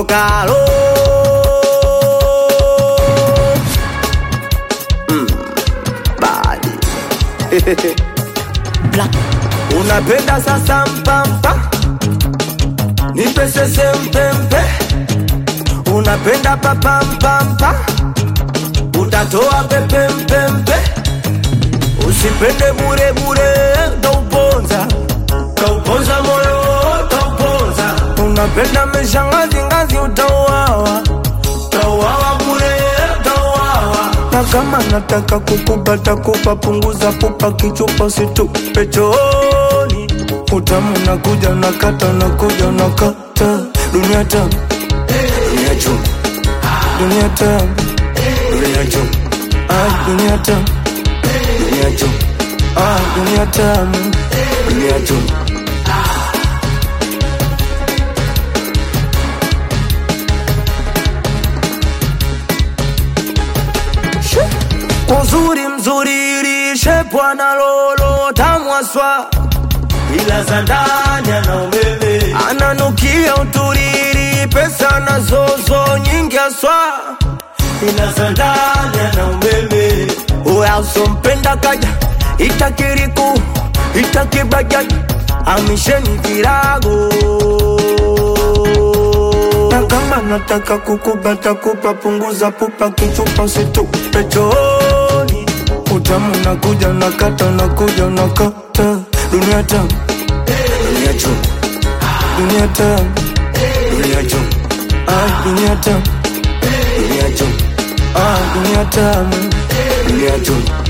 kalo mm, badi Black. unapenda sasa mpampa nipe sese mpempe unapenda papampampa utatoa pepe mpempe usipende bure bure tauponza tauponza moyo tauponza unapenda meshangazi ngazi utauawa utauawa bure utauawa na kama nataka kukupata kupa punguza pupa kichupa situpe chooni utamu nakuja nakata nakuja nakata dunia tamu dunia chum dunia tamu dunia chum ah dunia tamu dunia chum ah dunia tamu dunia chum uzuri mzuri lishe bwana lolo tamwaswa ila za ndani ana umeme ananukia uturiri pesa na zozo nyingi aswa ila za ndani ana umeme uya usompenda kaja itakiriku itakibajaji amisheni virago na kama nataka kukubata kupa punguza pupa kichupa usitupe chooni utamu nakuja nakata nakuja nakata dunia tamu dunia chum dunia tamu dunia chum ah dunia tamu dunia chum ah dunia tamu dunia chum